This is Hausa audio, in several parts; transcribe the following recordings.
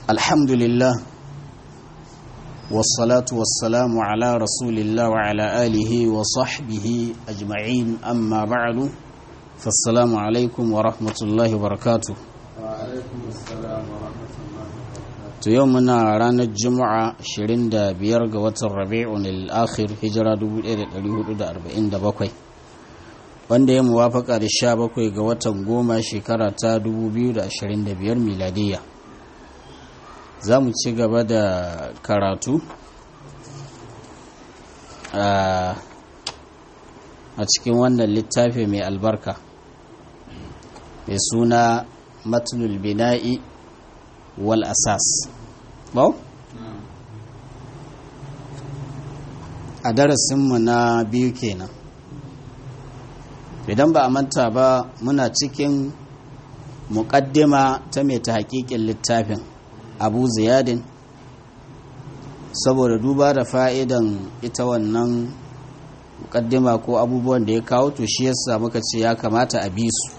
الحمد لله والصلاة والسلام على رسول الله وعلى آله وصحبه أجمعين أما بعد فالسلام عليكم ورحمة الله وبركاته وعليكم السلام ورحمة الله وبركاته يومنا رانا الجمعة شرين دا بيرغ وتر ربيع الآخر هجرة دبو إيرت اليهود دا أربعين دا بقوي wanda ya muwafaka da sha bakwai ga watan goma shekara ta 2025 miladiyya za mu ci gaba da karatu a cikin wannan littafi mai albarka mai suna matulul bina'i wal asas bau? a darasinmu na biyu kenan idan ba a manta ba muna cikin muƙaddima ta mai ta haƙiƙin littafin abu ziyadin saboda duba da fa'idan ita wannan muƙaddima ko abubuwan da ya kawo to shi yasa muka ce ya kamata a bi su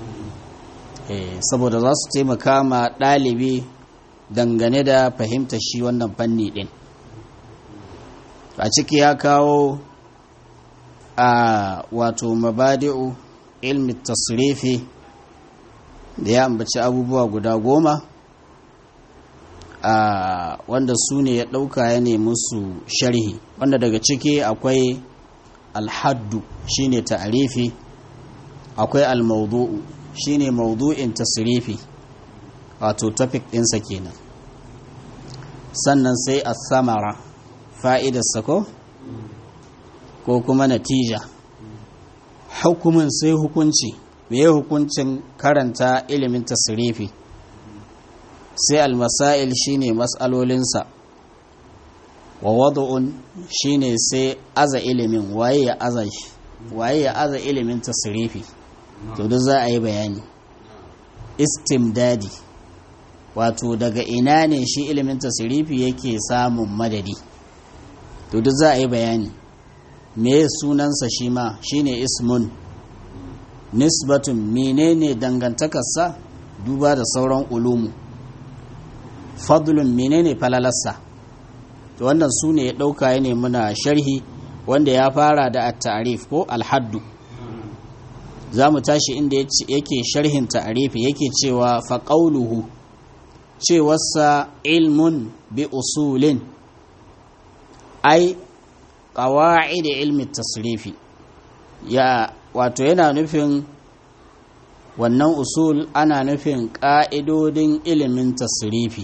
saboda za su taimaka ma ɗalibi dangane da fahimta shi wannan fanni ɗin a ciki ya kawo a wato mabadi'u ilmi tasrifi da ya ambaci abubuwa guda goma a wanda su ne ya ɗauka ya nemi su sharhi wanda daga ciki akwai alhaddu shine ta'arifi akwai almaudu'u shine maudu'in tasrifi wato topic ɗinsa kenan sannan sai a samara fa'idarsa ko ko kuma natija hukumin sai hukunci meye hukuncin karanta ilimin tasrifi sai almasail shine mas'alolinsa wa wad'un shine sai aza ilimin waye ya aza shi waye ya aza ilimin tasrifi to duk za a yi bayani istimdadi wato daga ina ne shi ilimin tasrifi yake samun madadi to duk za a yi bayani me sunansa shi ma shine ismun nisbatun menene dangantakarsa duba da sauran ulumu fadlun menene falalarsa to wannan su ne ya ɗauka ya ne muna sharhi wanda ya fara da at-ta'rif ko al-haddu za mu tashi inda yake sharhin ta'arifi yake cewa faƙauluhu cewarsa ilmun bi usulin ai ƙawa'id ilmi tasrifi ya wato yana nufin wannan usul ana nufin ƙa'idodin ilimin tasrifi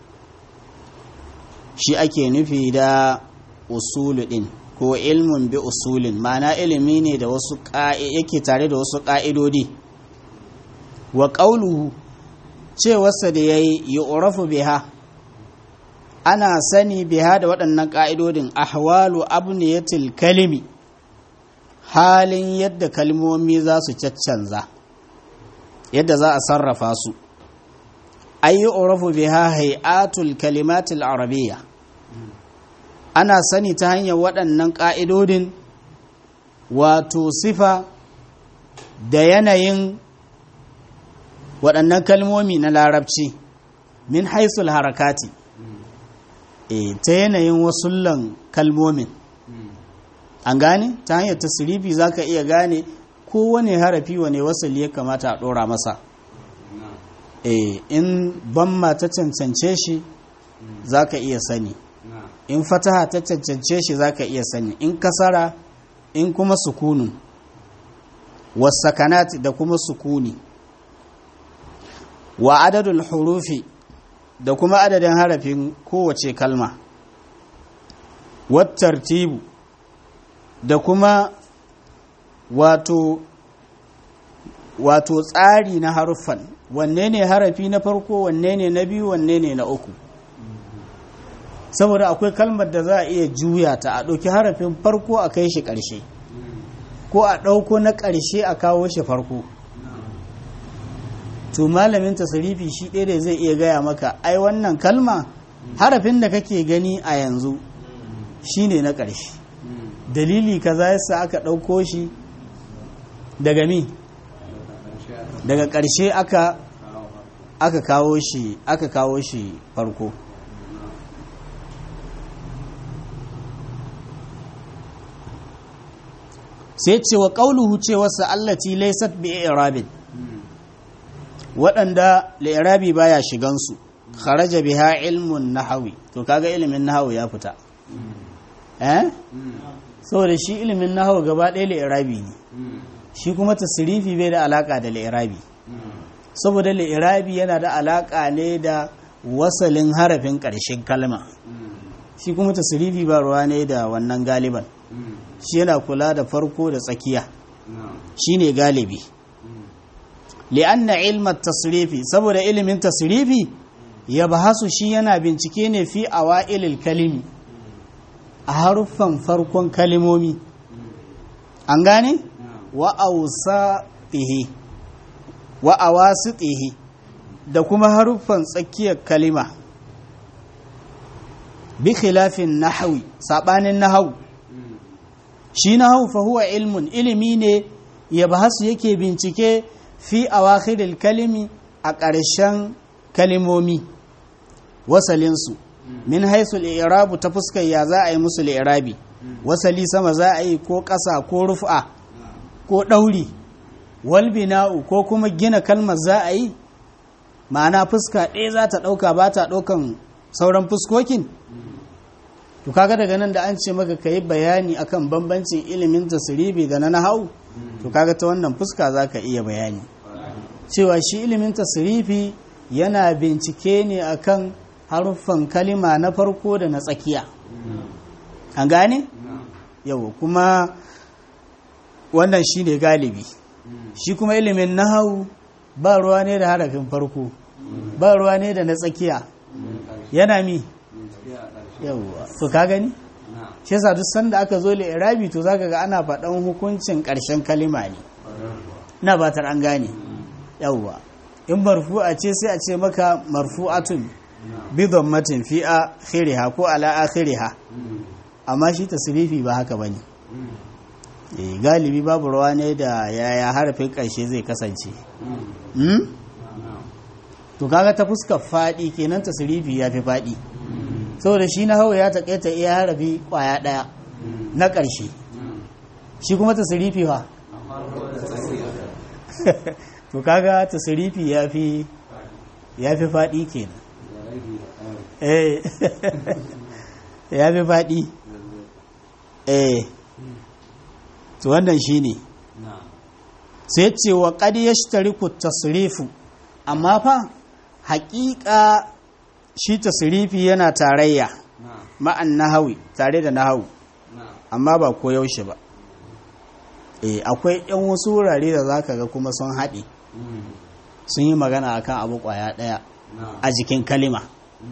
shi ake nufi da usulu ɗin ko ilmun bi usulin ma'ana ilimi ne da wasu yake tare da wasu ƙa'idodi wa ƙauluhu cewarsa da ya yi yi biha ana sani biha da waɗannan ƙa'idodin ahwalu abniyatil kalimi halin yadda kalmomi za su caccanza yadda za a sarrafa su ayi urafu biha hay'atul kalimatil arabiyya ana sani ta hanyar waɗannan ƙa'idodin wato sifa da yanayin waɗannan kalmomi na larabci min haisul harakati e, ta yanayin wasullan kalmomin an gane ta hanyar tasirifi za ka iya gane kowane harafi wane wasali ya kamata a ɗora masa e, in ban ta cancance shi za ka iya sani in fataha ta cancance shi zaka iya sani in kasara in kuma sukunun wasakanat da kuma sukuni wa adadul hurufi da kuma adadin harafin kowace kalma wattartibu da kuma wato wato tsari na haruffan wanne ne harafi na farko wanne ne na biyu wanne ne na uku saboda akwai kalmar da za a iya juya ta a ɗauki harafin farko a kai shi ƙarshe ko a ɗauko na ƙarshe a kawo shi farko to malamin tasarifi shi ɗaya da zai iya gaya maka ai wannan kalma harafin da kake gani a yanzu shine na ƙarshe dalili kaza yasa aka ɗauko shi daga mi daga ƙarshe aka aka kawo shi aka kawo shi farko sai ce wa ƙauluhu cewarsa allati laysat bi i'rabin waɗanda li'irabi baya shigansu kharaja biha ilmun nahawi to kaga ilimin nahawu ya fita eh saboda shi ilimin nahawu gaba ɗaya li'irabi ne shi kuma tasrifi bai da alaka da li'irabi saboda li'irabi yana da alaka ne da wasalin harafin ƙarshen kalma shi kuma tasrifi ba ruwa ne da wannan galiban shi yana kula da farko da tsakiya shine galibi li'anna ilmat tasrifi saboda ilimin tasrifi ya bahasu shi yana bincike ne fi awa'ilil kalimi a haruffan farkon kalimomi an gane wa awsatihi wa awasitihi da kuma haruffan tsakiyar kalima bi khilafin nahwi sabanin nahwu shi nahwu fa huwa ilmun ilimi ne ya bahasu yake bincike fi awakhiril kalimi a ƙarshen kalimomi wasalinsu min haisu irabu ta fuskar ya za a yi musu irabi wasali sama za a yi ko ƙasa ko rufa ko ɗauri walbina'u ko kuma gina kalmar za a yi ma'ana fuska ɗaya za ta ɗauka ba ta ɗaukan sauran fuskokin to kaga daga nan da an ce maka ka yi bayani akan bambancin ilimin tasiribi da na nahau to kaga ta wannan fuska za ka iya bayani cewa shi ilimin tasirifi yana bincike ne akan haruffan kalima na farko da na tsakiya an gane? yau kuma wannan shi ne galibi shi kuma ilimin nahau ba ruwa ne da harafin farko ba ruwa ne da na tsakiya yana mi yauwa to ka gani? shi yasa duk sanda aka zo irabi to zaka ga ana faɗan hukuncin ƙarshen kalima ne na batar an gane yauwa in marfu'a ce sai a ce maka marfu'atun bi dhammatin fi akhiriha ko ala akhiriha amma shi tasrifi ba haka bane eh galibi babu rawa ne da yaya harafin karshe zai kasance hmm? to kaga ta fuskar fadi kenan tasrifi ya fi fadi saboda shi na hawa ya takaita iya harafi kwaya daya na karshe shi kuma tasrifi fa to kaga tasrifi ya fi ya fi fadi kenan eh ya fi faɗi eh to wannan shi ne sai ce wa ƙadi ya shi tasirifu amma fa haƙiƙa shi tasirifi yana tarayya ma'an nahawi tare da nahawu amma ba ko yaushe ba eh akwai yan wasu wurare da za ka ga kuma sun haɗe sun yi magana akan abu ƙwaya ɗaya a jikin kalima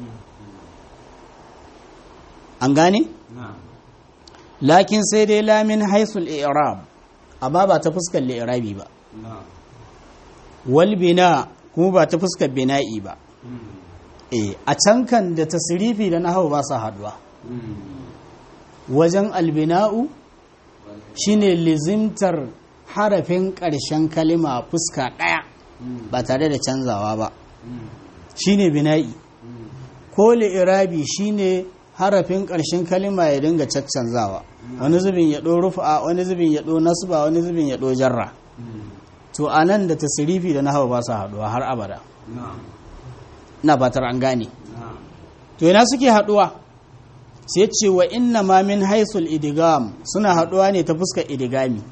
an gane? lakin sai dai lamin haisul i'rab amma ba ta fuskar li'irabi ba wal bina kuma ba ta fuskar bina'i ba eh a can kan da tasrifi da nahwu ba sa haduwa wajen albina'u shine lizimtar harafin ƙarshen kalima fuska ɗaya ba tare da canzawa ba shine bina'i ko li'irabi shine harafin ƙarshen kalima ya dinga caccanzawa wani zubin ya ɗo rufa wani zubin ya ɗo nasba wani zubin ya ɗo jarra to a nan da tasirifi da nahawa ba su haɗuwa har abada na fatar an gane to yana suke haɗuwa sai ce wa inna ma min haisul idigam suna haɗuwa ne ta fuskar idigami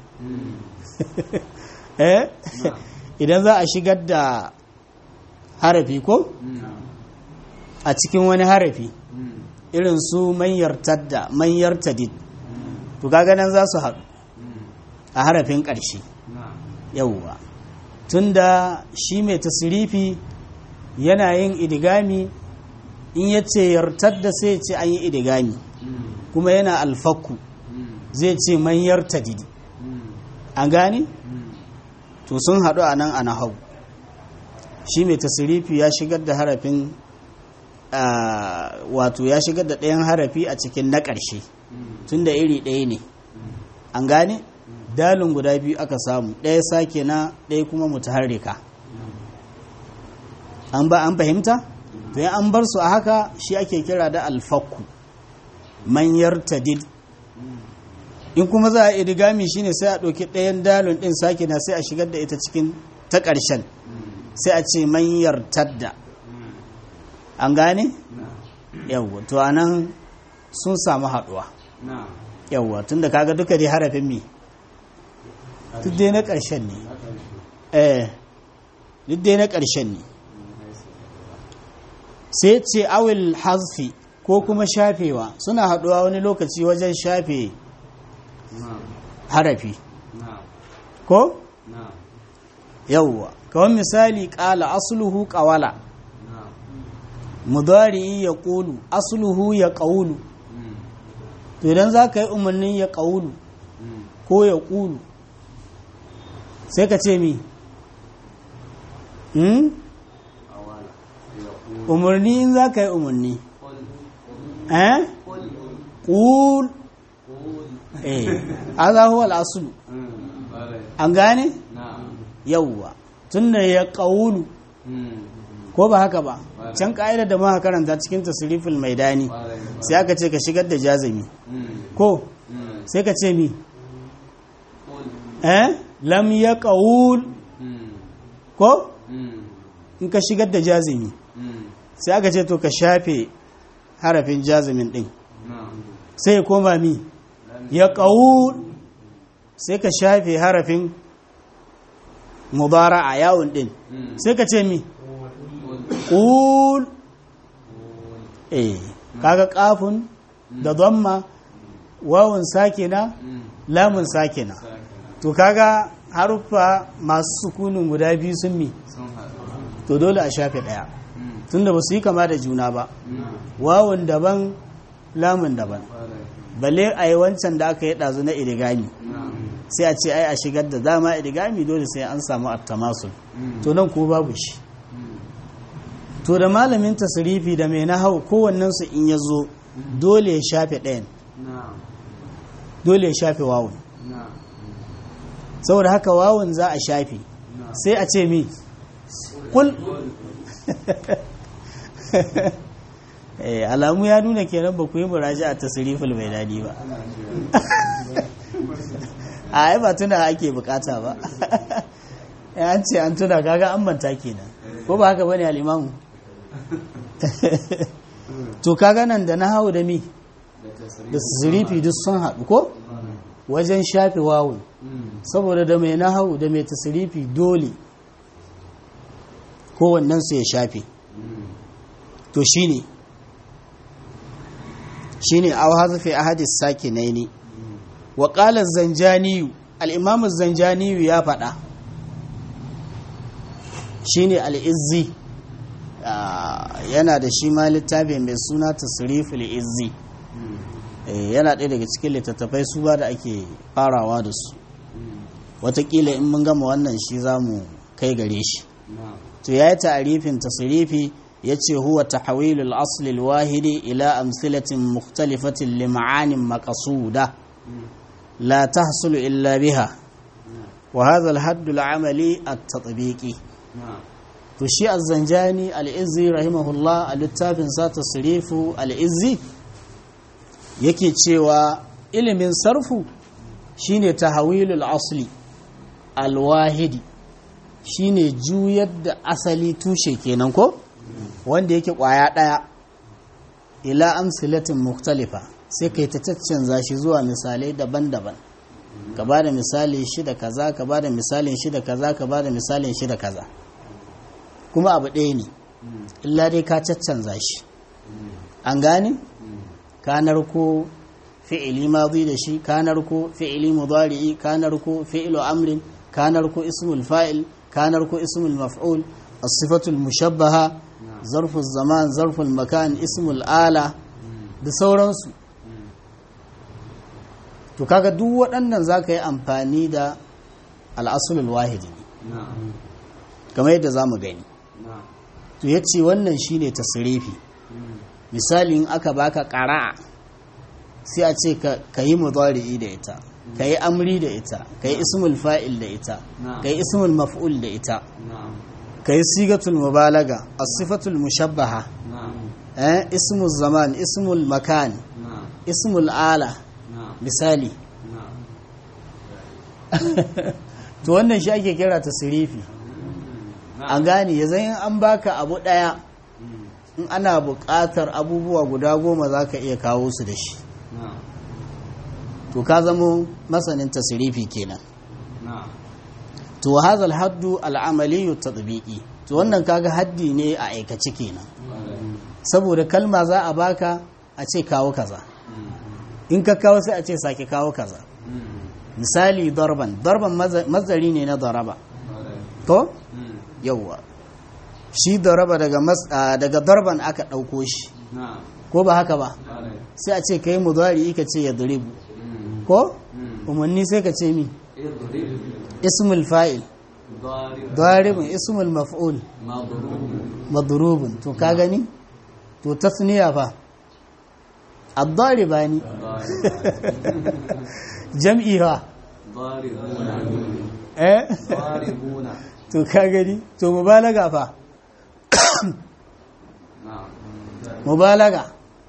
eh idan za a shigar da harafi ko a cikin wani harafi irin su manyar tadda manyar tadid to kaga nan za su haɗu a harafin ƙarshe yauwa tunda shi mai tasirifi yana yin idigami in ya ce yartar da sai ce an yi idigami kuma yana alfakku zai ce manyar tadidi an gane? to sun haɗu a nan a nahau shi mai tasirifi ya shigar da harafin wato ya shigar da ɗayan harafi a cikin na ƙarshe tun da iri ɗaya ne an gane dalin guda biyu aka samu ɗaya sake na ɗaya kuma mutaharrika an ba an fahimta to ya an bar su a haka shi ake kira da alfakku manyar tadid in kuma za a idigami shine sai a ɗauki ɗayan dalon ɗin sakina sai a shigar da ita cikin ta ƙarshen sai a ce manyar tadda an gane yawwa to anan sun samu haɗuwa yawwa tunda kaga duka dai harafin mi duk dai na ƙarshen ne eh duk dai na ƙarshen ne sai ce awil hazfi ko kuma shafewa suna haɗuwa wani lokaci wajen shafe harafi ko yawwa kawai misali ƙala asluhu ƙawala mudari ya ƙulu asluhu ya ƙaulu to idan za ka yi umarnin ya ƙaulu ko ya ƙulu sai ka ce mi umarni in za ka yi umarni eh ƙul eh aza huwa al'asulu an gane yauwa tun da ya ƙaulu ko ba haka ba can ƙa'idar da muka karanta cikin tasirifin maidani sai aka ce ka shigar da jazami ko sai ka ce mi eh lam ya ƙaul ko in ka shigar da jazami sai aka ce to ka shafe harafin jazimin ɗin sai ya koma mi ya ƙaul sai ka shafe harafin mubara a yawon ɗin sai ka ce mi ƙul eh kaga ƙafun da zamma wawun sakina lamun sakina to kaga haruffa masu sukunin guda biyu sun mi to dole a shafe ɗaya tunda ba su yi kama da juna ba wawun daban lamun daban balle a yi wancan da aka yi ɗazu na idigami sai a ce ai a shigar da dama idigami dole sai an samu attamasul to nan ko babu shi to da malamin tasirifi da mai nahau kowannensu in ya zo dole ya shafe ɗayan dole ya shafe wawun saboda haka wawun za a shafe sai a ce mi kul alamu ya nuna kenan ba ku yi muraji a tasirifin mai daɗi ba a yi ba tuna ake bukata ba an ce an tuna kaga an manta kenan ko ba haka bane al'imamu to kaga nan da na hau da mi da tasirifi duk sun haɗu ko wajen shafe wawun saboda da mai na hau da mai tasirifi dole kowannensu ya shafe to shine shine aw hazfi ahadis sakinaini wa qala az-zanjani al-imam az-zanjani ya faɗa shine al-izzi yana da shi ma littafi mai suna tasriful izzi yana ɗaya daga cikin littattafai su ba da ake farawa da su watakila in mun gama wannan shi za mu kai gare shi to ya yi ta'arifin tasrifi ya ce huwa tahawilul aslil wahidi ila amsilatin mukhtalifatin li ma'anin maqsuda la tahsulu illa biha wa hadha al-hadd al-amali at-tatbiqi to shi az-zanjani al-izzi rahimahullah a littafin sa tasrifu al-izzi yake cewa ilimin sarfu shine tahawilul asli al-wahidi shine juyar da asali tushe kenan ko wanda yake kwaya daya ila amsilatin mukhtalifa sai kai ta caccanza shi zuwa misalai daban-daban ka ba da misali shi da kaza ka ba da misalin shi da kaza ka ba da misalin shi da kaza kuma abu ɗaya ne illa dai ka caccanza shi an gane ka narko fi'ili madhi da shi ka narko fi'ili mudari'i ka narko fi'ilu amrin ka narko ismul fa'il ka narko ismul maf'ul as-sifatul mushabbaha zarful zaman zarful makan ismul ala da sauransu to kaga duk waɗannan za ka yi amfani da al'asulul wahidi kamar yadda za mu gani to ya ce wannan shi ne tasirifi misali in aka baka ƙara'a sai a ce ka yi mudari'i da ita ka yi amri da ita ka yi ismul fa'il da ita ka yi ismul maf'ul da ita kai sigatul mubalaga as-sifatul mushabbaha نعم eh ismul zaman ismul makan نعم ismul ala نعم misali نعم to wannan shi ake kira tasrifi an gane ya zan an baka abu daya in ana buƙatar abubuwa guda goma za ka iya kawo su da shi نعم to ka zamo masanin tasrifi kenan نعم to hazal haddu al'amaliyu tatbiqi to wannan kaga haddi ne a aikace kenan saboda kalma za a baka a ce kawo kaza in ka kawo sai a ce sake kawo kaza misali darban darban maza- mazari ne na daraba to yauwa shi daraba daga mas- ah, daga darban aka ɗauko shi نعم ko ba haka ba sai a ce ka yi mudari ka ce ya duribu ko umarni sai ka ce mi اضرب ismul fa'il ضارب daribun ismul maf'ul مضروب madrubun to ka gani to tasniya fa ad-daribani jam'i ha ضاربون eh ضاربون to ka gani to mubalaga fa نعم mubalaga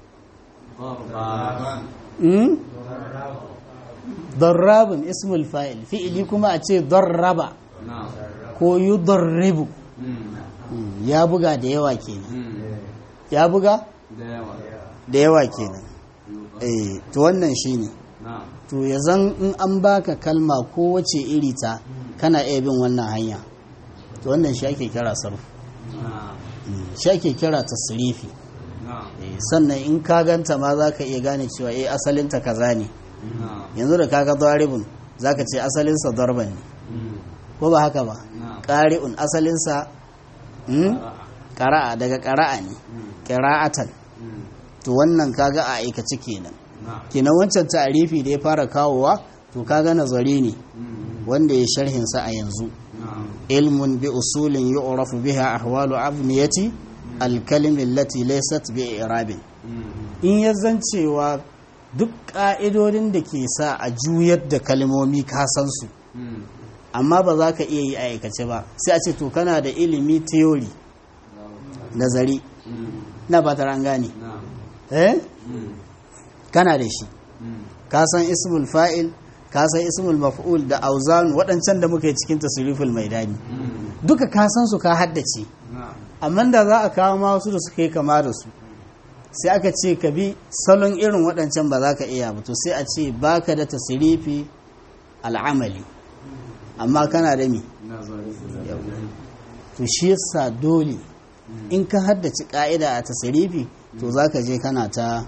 ضربان hmm? darrabun ismul fa'il fi'ili kuma a ce darraba نعم ko yudarribu مم. Hmm, ya buga da yawa kenan مم. ya buga داوى da yawa kenan eh to wannan shine نعم to ya zan in an baka kalma ko wace iri ta kana iya bin wannan hanya to wannan shi ake kira sarfu نعم Mm, shi ake kira tasrifi نعم Eh, sannan in ka ganta ma za ka iya gane cewa eh asalinta kaza ne نعم yanzu da kaga daribun za ka ce asalinsa darban ne مم. ko ba haka ba نعم ƙari'un asalinsa mm, ƙara'a daga ƙara'a ne مم. ƙira'atan مم. to wannan kaga a aikace kenan نعم kenan wancan ta'arifi da ya fara kawowa to kaga nazari ne مم. wanda ya sharhinsa a yanzu نعم ilmun bi usulin yu'rafu biha ahwalu abniyati alkalimi allati laysat bi i'rabin مم. in ya zancewa duk ƙa'idodin da ke sa a juyar da kalmomi ka san su مم. amma ba za ka iya yi a aikace ba sai a ce to kana da ilimi theory nazari مم. na ba ta an gane نعم eh مم. kana da shi مم. ka san ismul fa'il ka san ismul maf'ul da auzan waɗancan da muka yi cikin tasriful maidani مم. duka ka san su ka haddace نعم amma da za a kawo ma wasu da suka yi kama da su sai aka ce ka bi salon irin waɗancan ba za ka iya ba to sai a ce baka da tasrifi al'amali amma kana da mi نظري to shi yasa dole in ka haddace ka'ida a tasrifi to za ka je kana ta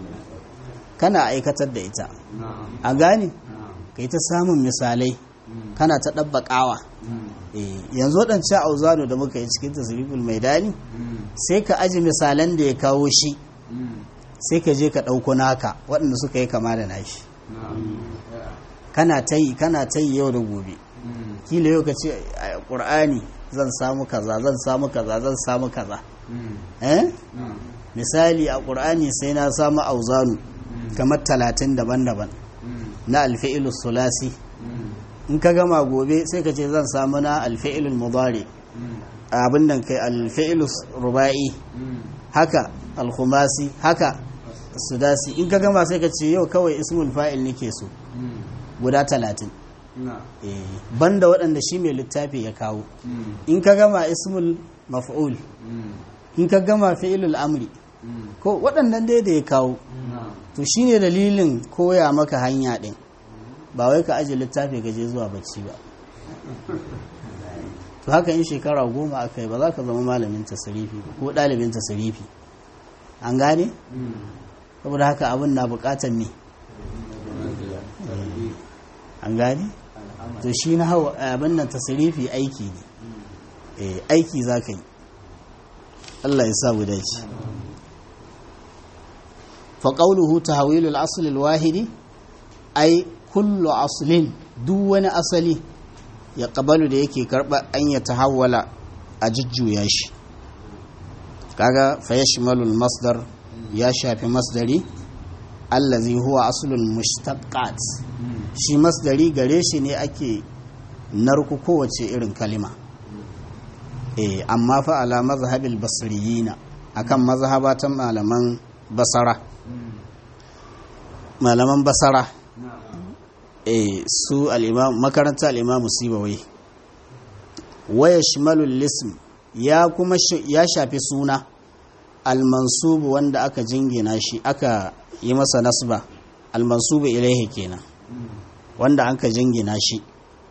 kana aikatar da ita نعم a gane نعم ka yi ta samun misalai مم. kana ta ɗabbaƙawa مم. Eh, yanzu waɗancan auzano da muka yi cikin tasriful maidani مم. sai ka aji misalan da ya kawo shi مم. sai ka je ka ɗauko naka waɗanda suka yi kama da nashi نعم kana ta yi kana ta yi yau da gobe مم. kila yau ka ce a ƙur'ani zan samu kaza zan samu kaza zan samu kaza مم. eh نعم misali a ƙur'ani sai na samu auzanu kamar talatin daban-daban مم. na alfi'ilu sulasi مم. in ka gama gobe sai ka ce zan samu na alfi'ilul mudari مم. abin nan kai alfi'ilu ruba'i مم. haka alkhumasi haka sudasi in ka gama sai ka ce yau kawai ismul fa'il nake so مم. guda talatin نعم Eh, banda waɗanda shi mai littafi ya kawo مم. in ka gama ismul maf'ul مم. in ka gama fi'ilul amri مم. ko waɗannan dai da ya kawo نعم to shine dalilin koya maka hanya ɗin ba wai ka aje littafi ka je zuwa bacci ba to haka in shekara goma aka yi ba za ka zama malamin tasirifi ba ko ɗalibin tasirifi an gane مم. saboda haka abin na buƙatar me an gane to shi na hawa abin nan tasirifi aiki ne eh aiki za ka yi Allah ya sa mu dace fa qawluhu tahwilu al-asl al-wahidi ay kullu aslin duk wani asali ya qabalu da yake karba an ya tahawwala a jujjuya shi kaga fa yashmalu al-masdar ya shafi masdari allazi huwa aslul mushtaqqat مم. shi masdari gare shi ne ake narku kowace irin kalima eh amma fa ala mazhabil basriyina akan mazhabatan malaman basara malaman basara eh su al-imam makaranta al-imam sibawai waya shimalul lism ya kuma ya shafi suna al-mansubu wanda aka jingina shi aka yi masa nasba al-mansubu ilaihi kenan wanda an ka jingina shi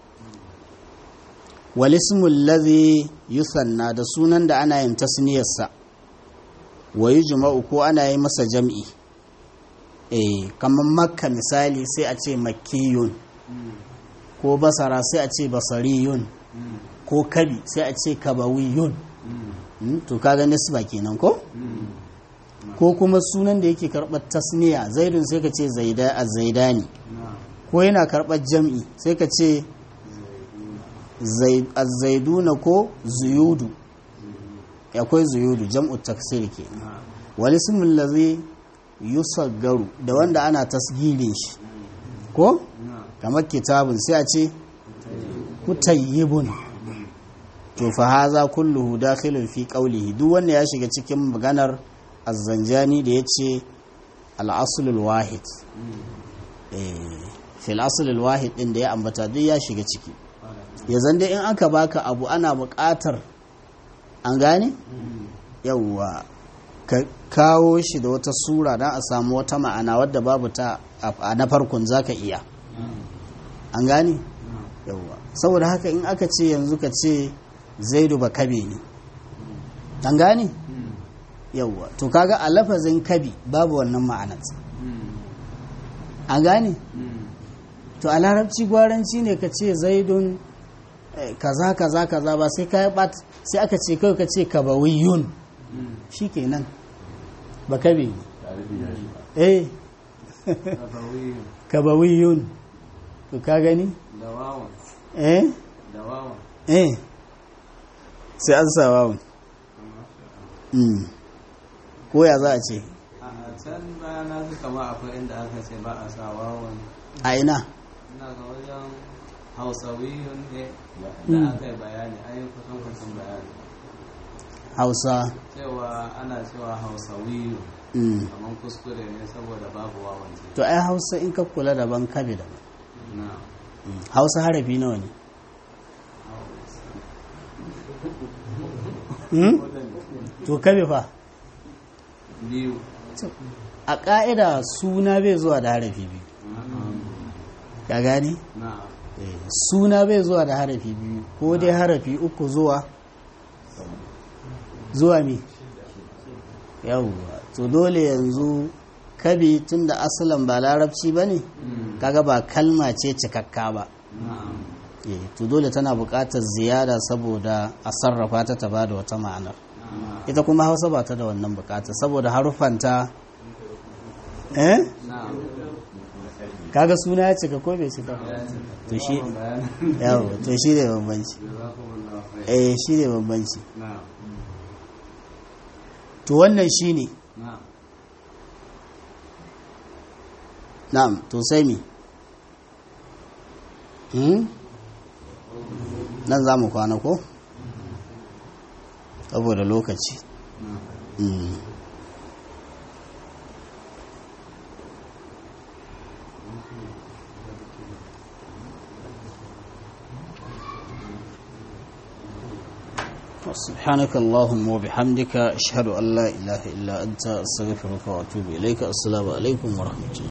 walismul ladhi yusanna da sunan da ana yin tasniyarsa wa yujma'u ko ana yi masa jam'i eh kamar makka misali sai a ce makkiyun ko basara sai a ce basariyun ko kabi sai a ce kabawiyun to kaga nisba kenan ko ko kuma sunan da yake karɓar tasniya zaidun sai ka ce zaida a zaidani ko yana karɓar jam'i sai ka ce zaiduna ko zuyudu akwai zuyudu jam'u taksir ke wani simin lazi yusaggaru da wanda ana tasgirin shi ko kamar kitabun sai a ce kutayyibun to fa haza kulluhu dakhilun fi qawlihi duk wanda ya shiga cikin maganar azzanjani da yace al-aslul wahid eh fil aslul wahid din da ya ambata duk ya shiga ciki ya zanda in aka baka abu ana buƙatar an gane yawwa ka kawo shi da wata sura don a samu wata ma'ana wadda babu ta a na farkon zaka iya an gane yawwa saboda haka in aka ce yanzu ka ce zaidu ba kabe ne an gane yawwa to kaga a lafazin kabi babu wannan ma'anar an gane to a larabci gwaranci ne ka ce zaidun kaza kaza kaza ba sai kai bat sai aka ce kai ka ce kabawiyun shikenan ba kabe eh kabawiyun to ka gani eh eh sai an sa wawun ko ya za a ce a can baya na su kama akwai inda aka ce ba a sa wawan a ina ina ga wajen hausawiyun ne da aka yi bayani an yi kusan kusan bayani hausa cewa ana cewa hausawiyun mm. kamar kuskure ne saboda babu wawan ce to ai hausa in ka kula daban kabe daban na hausa harafi nawa ne Hmm? to kabe fa biyu a ƙa'ida suna bai zuwa da harafi biyu ka gani na suna bai zuwa da harafi biyu ko dai harafi uku zuwa zuwa mi yawwa to dole yanzu kabi tun da asalin ba larabci ba ne kaga ba kalma ce cikakka ba na Eh, to dole tana buƙatar ziyada saboda a sarrafa ta ta bada wata ma'anar ita kuma hausa ba ta da wannan buƙatar saboda haruffanta eh na kaga suna ya cika ko bai cika to shi yawo to shi ne bambanci eh shi ne bambanci na to wannan shi ne na na'am to sai mi hmm? nan za mu kwana ko saboda lokaci na Mm. سبحانك اللهم وبحمدك أشهد أن لا إله إلا أنت أستغفرك وأتوب إليك السلام عليكم ورحمة الله